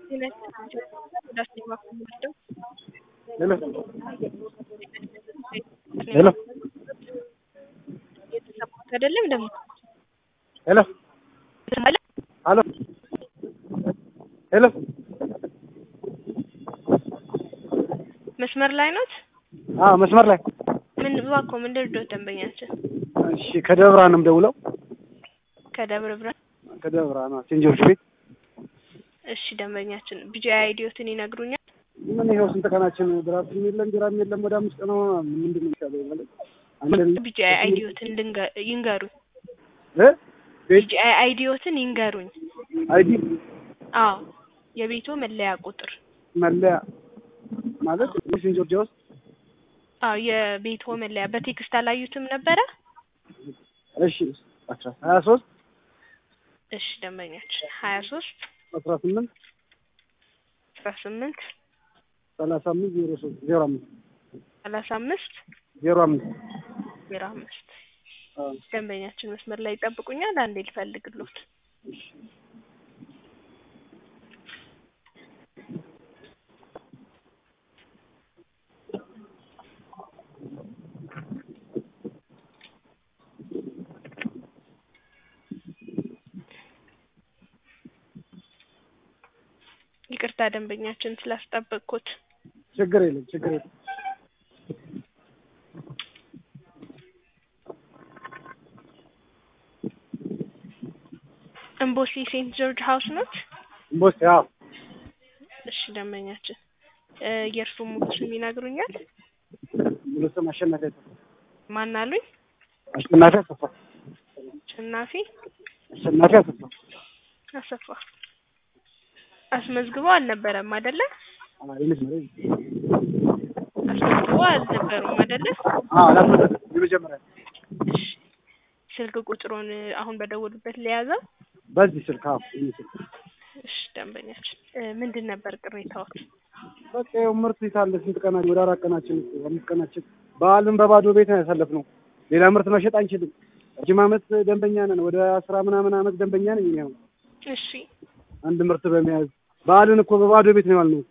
ሄሎ ሄሎ የተሰማሁት አይደለም ደግሞ ሄሎ ሄሎ ሄሎ መስመር ላይ ኖት? አዎ መስመር ላይ ምን እባክዎ ምን ልርዳዎት ደንበኛችን? እሺ ከደብረ ብርሃን ነው የምደውለው ከደብረ ብርሃን ከደብረ ብርሃን ነው ሴንት ጆርጅ ቤት እሺ ደንበኛችን ቢጂ አይዲዮትን ይነግሩኛል? ምን ይኸው ስንት ቀናችን ድራፍትም የለም ቢራም የለም ወደ አምስት ቀን ሆኖ ምንድን ነው የሚሻለው ማለት አንድ ቢጂ አይዲዮትን ልንገ- ይንገሩኝ። እ ቤት ቢጂ አይዲዮትን ይንገሩኝ። አይዲ አዎ የቤቶ መለያ ቁጥር መለያ ማለት ሴንት ጆርጅ ውስጥ አዎ የቤቶ መለያ በቴክስት አላዩትም ነበረ? እሺ አስራ ሀያ ሶስት እሺ ደንበኛችን ሀያ ሶስት አስራ ስምንት አስራ ስምንት ሰላሳ አምስት ዜሮ ሶስት ዜሮ አምስት ሰላሳ አምስት ዜሮ አምስት ዜሮ አምስት አዎ ደንበኛችን መስመር ላይ ይጠብቁኛል። አንዴ ልፈልግሎት። ይቅርታ ደንበኛችን ስላስጠበቅኩት። ችግር የለም ችግር የለም እምቦሲ ሴንት ጆርጅ ሀውስ ኖት? ቦስ ያው እሺ ደንበኛችን እ የእርሱ ሙሉ ስም ይነግሩኛል? ሙሉ ስም አሸናፊ አሰፋ ማን አሉኝ? አሸናፊ አሰፋ አሸናፊ አሸናፊ አሰፋ አሰፋ አስመዝግበው አልነበረም አይደለ? አዎ የመጀመሪያ አስመዝግበው አልነበሩም አይደለ? አዎ አላስመዘገበም የመጀመሪያ እሺ ስልክ ቁጥሩን አሁን በደወሉበት ለያዘው? በዚህ ስልክ አዎ ይሄ ስልክ እሺ ደንበኛችን እ ምንድን ነበር ቅሬታዎት? በቃ ይኸው ምርት ይታለ ስንት ቀናችን ወደ አራት ቀናችን እኮ አምስት ቀናችን በዓልን በባዶ ቤት ነው ያሳለፍነው። ሌላ ምርት መሸጥ አንችልም። ረጅም ዓመት ደንበኛ ነን። ወደ አስራ ምናምን ዓመት ደንበኛ ነኝ እኔ አሁን እሺ አንድ ምርት በመያዝ በዓልን እኮ በባዶ ቤት ነው ያልነው።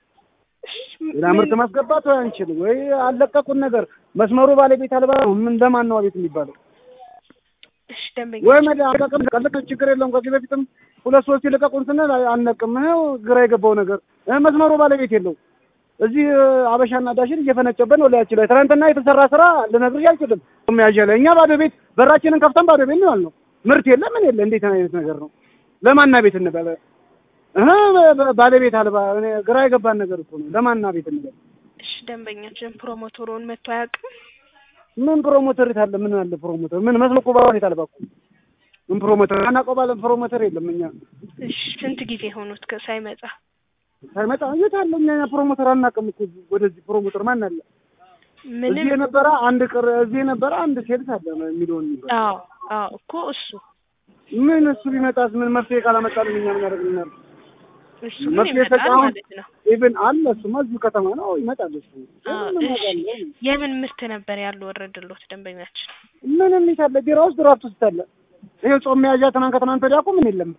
ሌላ ምርት ማስገባት ወይ አንችልም ወይ አለቀቁን ነገር መስመሩ ባለቤት አልባ ነው። ምን ለማን ነው ቤት የሚባለው? እሺ ደንበኛ ወይ መዳ አለቀቅም ቀልቅ ችግር የለውም። ከዚህ በፊትም ሁለት ሶስት ይልቀቁን ስንል አንለቅም። ይኸው ግራ የገባው ነገር እ መስመሩ ባለቤት የለው። እዚህ አበሻና ዳሽን እየፈነጨበን ነው ላያችን ላይ ትናንትና የተሰራ ስራ ልነግርሽ አልችልም። መያዣ ላይ እኛ ባዶ ቤት በራችንን ከፍተን ባዶ ቤት ነው ያልነው። ምርት የለ ምን የለ። እንዴት አይነት ነገር ነው? ለማና ቤት እንበለ እህ ባለቤት አልባ እኔ ግራ የገባን ነገር እኮ ነው። ለማና ቤት እንበለ እሺ ደንበኛችን ፕሮሞተሩን መጥቶ አያውቅም? ምን ፕሮሞተር የት አለ? ምን አለ ፕሮሞተር? ምን መስሎ እኮ ባለቤት አልባ እኮ ምን ፕሮሞተር አናውቀው ባለ ፕሮሞተር የለም። እኛ እሺ ስንት ጊዜ ሆኖት ከ- ሳይመጣ? ሳይመጣ የት አለ? እኛ ፕሮሞተር አናውቅም እኮ ወደዚህ ፕሮሞተር ማን አለ? ምንም እዚህ የነበረ አንድ ቅር እዚህ የነበረ አንድ ሴልስ አለ የሚለውን የሚባል አዎ አዎ እኮ እሱ ምን እሱ ቢመጣስ ምን መፍትሄ ካላመጣልን እኛ ምን ያደርግልናል? እሱ ግን መፍትሄ ይመጣል ሰጪ አሁን ማለት ነው። ኢቭን አለ እሱማ እዚሁ ከተማ ነው ይመጣል። እሱ አዎ ምንም እሺ እናውቃለን። የምን ምርት ነበር ያለው ወረድሎት ደንበኛችን? ምንም ይታለ ቢራ ውስጥ ድራፍት ውስጥ አለ። ይሄ ጾም መያዣ ትናንት ከትናንት ወዲያ እኮ ምን የለም።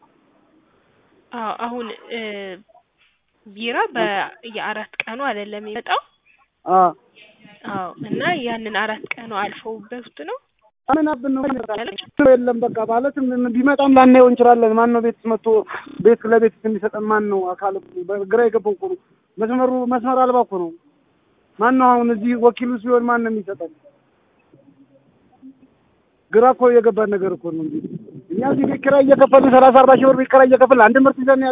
አዎ አሁን እ ቢራ በየአራት ቀኑ አይደለም የሚመጣው? አ አዎ እና ያንን አራት ቀኑ አልፈውበት ነው ምን አብን ነው የለም በቃ ማለት ምን ቢመጣም ላናየው እንችላለን። ማን ነው ቤት መጥቶ ቤት ለቤት የሚሰጠን ማን ነው? አካል ግራ የገባው እኮ ነው። መስመሩ መስመር አልባ እኮ ነው። ማን ነው አሁን እዚህ ወኪሉ ሲሆን ማን ነው የሚሰጠን? ግራ እኮ የገባን ነገር እኮ ነው እንጂ እኛ እዚህ ቤት ኪራይ እየከፈልን ሰላሳ አርባ ሺህ ብር ቤት ኪራይ እየከፈልን አንድ ምርት ይዘን